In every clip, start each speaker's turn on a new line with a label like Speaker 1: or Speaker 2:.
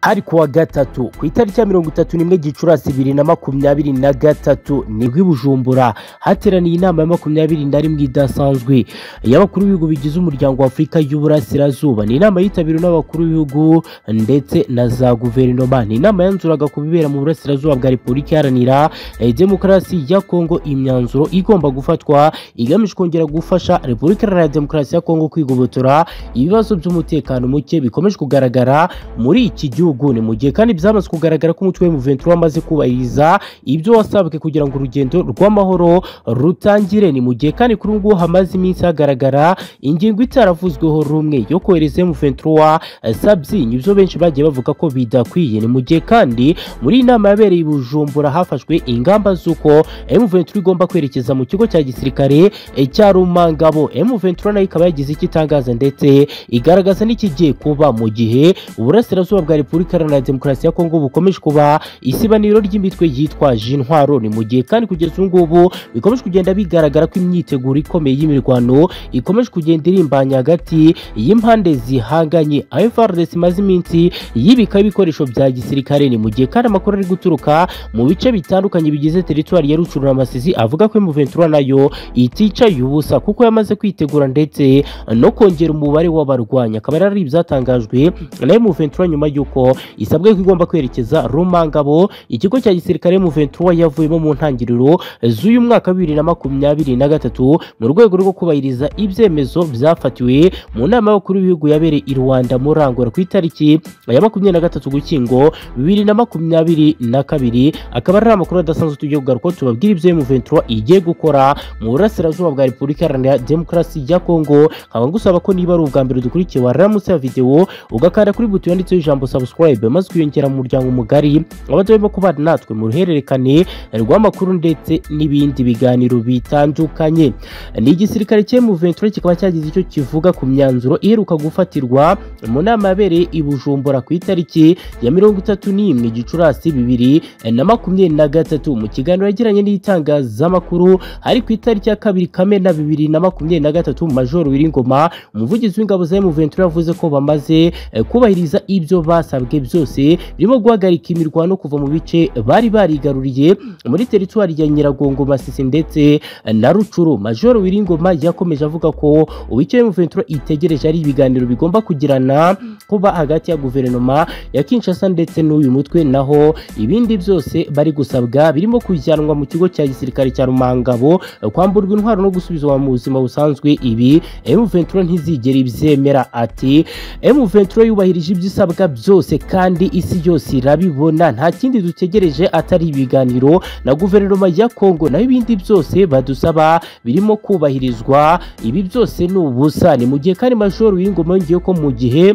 Speaker 1: hari kuwa gatatu ku itariki ya mirongo itatu n'imwe gicurasi bibiri na makumyabiri na gatatu nibwo i bujumbura hateraniye inama ya makumyabiri na rimwe idasanzwe y'abakuru b'ibihugu bigize umuryango wa afurika y'uburasirazuba ni inama yitabiriwe n'abakuru b'ibihugu ndetse na za guverinoma ni inama yanzuraga ku bibera mu burasirazuba bwa repubulika iharanira eh, demokarasi ya kongo imyanzuro igomba gufatwa igamije kongera gufasha repubulika iharanira demokarasi ya kongo kwigobotora ibibazo by'umutekano muke bikomeje kugaragara muri iki gihugu ni mu gihe kandi byamaze kugaragara ko umutwe wa M23 wamaze kubahiriza ibyo wasabwe kugira ngo urugendo rw'amahoro rutangire ni mu gihe kandi kuri ubu ngubu hamaze iminsi hagaragara ingingo itaravuzweho rumwe yo kohereza M23 sabyinyo ibyo benshi bagiye bavuga ko bidakwiye ni mu gihe kandi muri iyi nama yabereye i Bujumbura hafashwe ingamba z'uko M23 igomba kwerekeza mu kigo cya gisirikare eh, cya Rumangabo M23 nayo ikaba yagize icyo itangaza ndetse igaragaza n'ikigiye kuba mu gihe uburasirazuba bwa repubulika iharanira demokarasi ya kongo bukomeje kuba isibaniro ry'imitwe yitwaje intwaro ni mu gihe kandi kugeza ubu ngubu bikomeje kugenda bigaragara ko imyiteguro ikomeye y'imirwano ikomeje kugenda irimbanya hagati y'impande zihanganye aho FARDC imaze iminsi yibika ibikoresho bya gisirikare ni mu gihe kandi amakuru ari guturuka mu bice bitandukanye bigize teritwari ya rucurura amasizi avuga ko M23 nayo iticaye ubusa kuko yamaze kwitegura ndetse no kongera umubare w'abarwanyi akaba yari ari ibyatangajwe na M23 nyuma y'uko isabwe ko igomba kwerekeza Rumangabo ikigo cya gisirikare M23 yavuyemo mu ntangiriro z'uyu mwaka wa bibiri na makumyabiri na gatatu mu rwego rwo kubahiriza ibyemezo byafatiwe mu nama y'abakuru b'ibihugu yabereye i Rwanda muri Angola ku itariki ya makumyabiri na gatatu Gushyingo bibiri na makumyabiri na kabiri akaba ari amakuru adasanzwe tugiye kugaruka tubabwira ibyo M23 igiye gukora mu burasirazuba bwa Repubulika Iharanira Demokarasi ya Kongo nkaba ngusaba ko niba ari ubwa mbere dukurikiye waramutse ya videwo ugakanda kuri buto yanditseho ijambo subscribe maze ukiyongera mu muryango mugari abadahwema kubana natwe mu ruhererekane rw'amakuru ndetse n'ibindi biganiro bitandukanye ni igisirikare cya M23 kikaba cyagize icyo kivuga ku myanzuro iheruka gufatirwa mu nama yabereye i Bujumbura ku itariki ya mirongo itatu n'imwe Gicurasi bibiri na makumyabiri na gatatu mu kiganiro yagiranye n'itangazamakuru ari ku itariki ya kabiri Kamena bibiri na makumyabiri na gatatu Major Wiringoma umuvugizi w'ingabo za M23 yavuze ko bamaze eh, kubahiriza ibyo basabwe byose birimo guhagarika imirwano kuva mu bice bari barigaruriye muri teritwari ya Nyiragongo Masisi ndetse na Rucuru Major Wiringoma yakomeje avuga ko uwicyo M23 itegereje ari ibiganiro bigomba kugirana kuba hagati ya guverinoma ya Kinshasa ndetse n'uyu mutwe naho ibindi byose bari gusabwa birimo kujyanwa mu kigo cya gisirikare cya Rumangabo kwamburwa intwaro no gusubizwa mu buzima busanzwe ibi M23 ntizigera ibyemera ati M23 yubahirije ibyo ibisabwa byose kandi isi yose irabibona nta kindi dutegereje atari ibiganiro na guverinoma ya Kongo naho ibindi byose badusaba birimo kubahirizwa ibi byose ni ubusa ni mu gihe kandi Major Wingoma yongeyeho ko mu gihe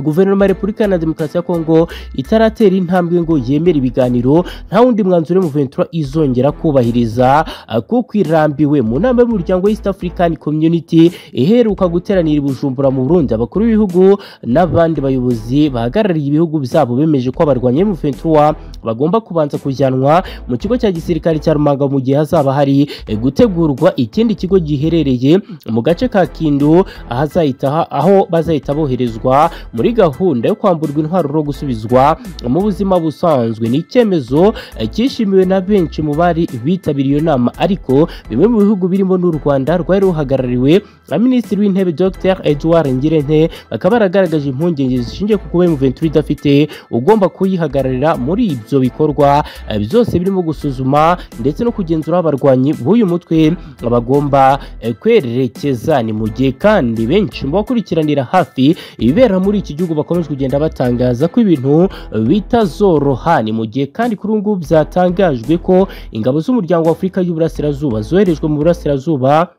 Speaker 1: guverinoma ya repubulika iharanira demokarasi ya kongo itaratera intambwe ngo yemere ibiganiro nta wundi mwanzuro M23 izongera kubahiriza uh, kuko irambiwe mu nama y'umuryango East African Community iheruka guteranira i Bujumbura mu Burundi abakuru b'ibihugu n'abandi bayobozi bahagarariye ibihugu byabo bemeje ko abarwanya M23 bagomba kubanza kujyanwa mu kigo cya gisirikare cya Rumango mu gihe hazaba hari eh, gutegurwa ikindi kigo giherereye mu gace ka Kindu ahazahita aho bazahita boherezwa muri gahunda yo kwamburwa intwaro no gusubizwa mu buzima busanzwe ni icyemezo cyishimiwe na benshi mu bari bitabiriye iyo nama ariko bimwe mu bihugu birimo n'u Rwanda rwari ruhagarariwe na Minisitiri w'Intebe Dr Edouard Ngirente bakaba baragaragaje impungenge zishingiye ku kuba M23 idafite ugomba kuyihagararira muri ibyo bikorwa byose birimo gusuzuma ndetse no kugenzura abarwanyi b'uyu mutwe bagomba kwerekeza ni mu gihe kandi benshi mu bakurikiranira hafi ibibera muri iki gihugu bakomeje kugenda batangaza ko ibintu bitazoroha ni mu gihe kandi kuri ubu ngubu byatangajwe ko ingabo z'umuryango wa Afurika y'Uburasirazuba zoherejwe mu burasirazuba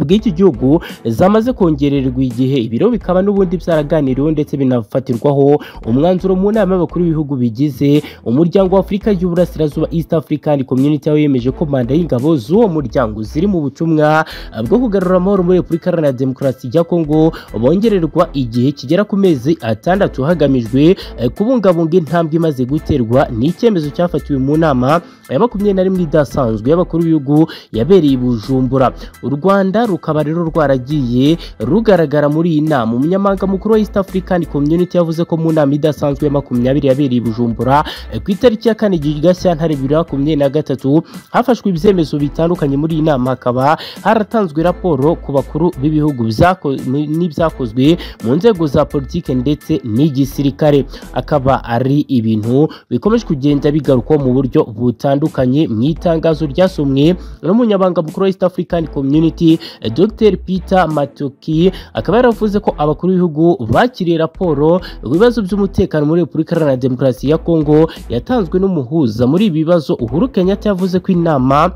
Speaker 1: bw'iki gihugu zamaze kongererwa igihe ibiro bikaba n'ubundi byaraganiriweho ndetse binafatirwaho umwanzuro mu nama y'abakuru b'ibihugu bigize umuryango wa Afurika y'Uburasirazuba East African Community yemeje ko manda y'ingabo z'uwo muryango ziri mu butumwa bwo kugarura amahoro muri Repubulika Iharanira Demokarasi ya Kongo bongererwa igihe kigera ku mezi atandatu hagamijwe kubungabunga intambwe imaze guterwa ni icyemezo cyafatiwe mu nama ya makumyabiri na rimwe idasanzwe y'abakuru b'ibihugu yabereye i bujumbura u rwanda rukaba rero rwaragiye rugaragara muri iyi nama umunyamabanga mukuru wa east african community yavuze ko mu nama idasanzwe ya makumyabiri yabereye i bujumbura eh, ku itariki ya kane gashyantare bibiri na makumyabiri na gatatu hafashwe ibyemezo bitandukanye muri iyi nama hakaba haratanzwe raporo ku bakuru b'ibihugu bizako- n'ibyakozwe mu nzego za politiki ndetse n'igisirikare akaba ari ibintu bikomeje kugenda bigarukwaho mu buryo butandukanye mu itangazo ryasomwe n'umunyabanga mukuru wa East African Community eh, Dr Peter Matoki akaba yaravuze ko abakuru b'ibihugu bakiriye raporo ku bibazo by'umutekano muri Repubulika Iharanira Demokarasi ya Kongo yatanzwe n'umuhuza muri ibi bibazo Uhuru Kenyatta yavuze ko inama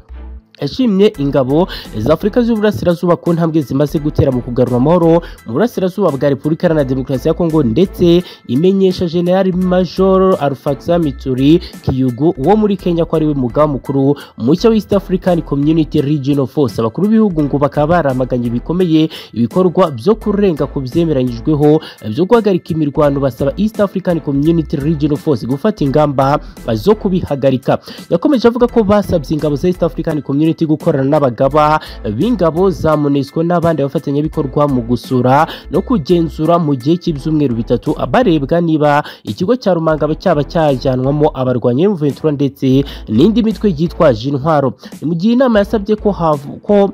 Speaker 1: yashimye ingabo za afurika z'uburasirazuba ku ntambwe zimaze gutera mu kugarura amahoro mu burasirazuba bwa repubulika iharanira demokarasi ya kongo ndetse imenyesha generali major alfaxa mituri kiyugu wo muri kenya ko ariwe mugaba mukuru mushya wa east african community regional force abakuru b'ibihugu ngo bakaba baramaganye bikomeye ibikorwa byo kurenga ku byemeranyijweho byo guhagarika imirwano basaba east african community regional force gufata ingamba zo kubihagarika yakomeje avuga ko basabye ingabo za East African Community gukorana n'abagaba b'ingabo za MONUSCO n'abandi bafatanyabikorwa mu gusura no kugenzura mu gihe cy'ibyumweru bitatu barebwa niba ikigo cya Rumanga cyaba cyajyanwamo abarwanya M23 ndetse n'indi mitwe yitwaje intwaro Ni mu gihe inama yasabye ko havu ko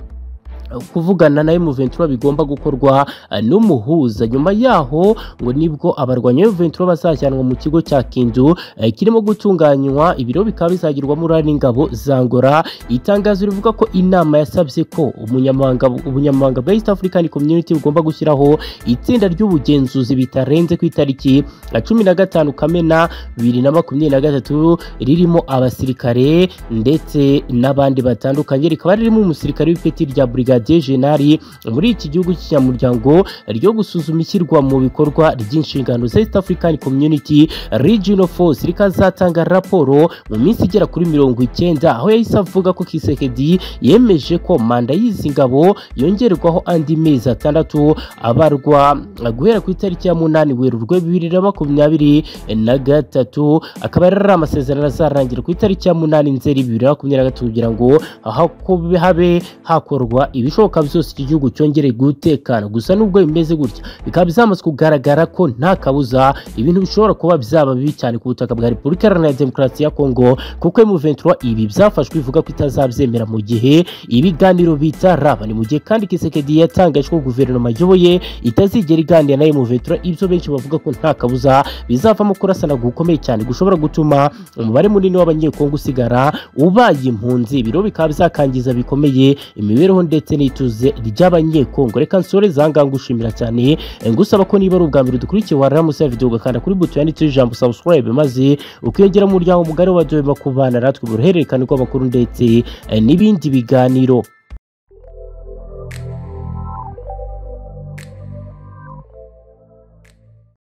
Speaker 1: kuvugana na M23 bigomba gukorwa eh, n'umuhuza nyuma yaho ngo nibwo abarwanya M23 bazajyanwa mu kigo cya Kindu eh, kirimo gutunganywa ibiro bikaba bizagirwamo uruhare n'ingabo za Angola itangazo rivuga ko inama yasabye ko umunyamabanga ubunyamabanga bwa East African Community bugomba gushyiraho itsinda ry'ubugenzuzi bitarenze ku itariki ya 15 Kamena 2023 ririmo abasirikare ndetse n'abandi batandukanye rikaba ririmo umusirikare w'ipeti rya Brigadier General muri iki gihugu cy'inyamuryango ryo gusuzuma ishyirwa mu bikorwa ry'inshingano za East African Community Regional Force rikazatanga raporo mu minsi igera kuri mirongo icyenda aho yahise avuga ko Kisekedi yemeje ko manda y'izi ngabo yongerwaho andi mezi atandatu abarwa guhera ku itariki ya munani Werurwe bibiri na makumyabiri na gatatu akaba rero ari amasezerano azarangira ku itariki ya munani Nzeri bibiri na makumyabiri na gatatu kugira ngo hakobe- habe hakorwa ibishoboka byose iki gihugu cyongere gutekana gusa nubwo bimeze gutya bikaba byamaze kugaragara ko nta kabuza ibintu bishobora kuba byaba bibi cyane ku butaka bwa Repubulika Iharanira Demokarasi ya Kongo kuko M23 ibi byafashwe ivuga ko itazabyemera mu gihe ibiganiro bitaraba ni mu gihe kandi Kisekedi yatangaje ko guverinoma ayoboye itazigera iganira na M23 ibyo benshi bavuga ko nta kabuza bizavamo kurasana gukomeye cyane gushobora gutuma umubare munini w'abanyekongo usigara ubaye impunzi ibiro bikaba byakangiza bikomeye imibereho ndetse n'ituze ry'abanyekongo reka nsoreze ahangaha ngushimira cyane Eh, ngusaba ko niba ari ubwa mbere dukurikiye wararamutse ya video ugakanda kuri buto yanditseho ijambo subscribe maze ukiyongera mu muryango mugari wa doyema ku bana natwe mu ruhererekane rw'amakuru ndetse eh, n'ibindi biganiro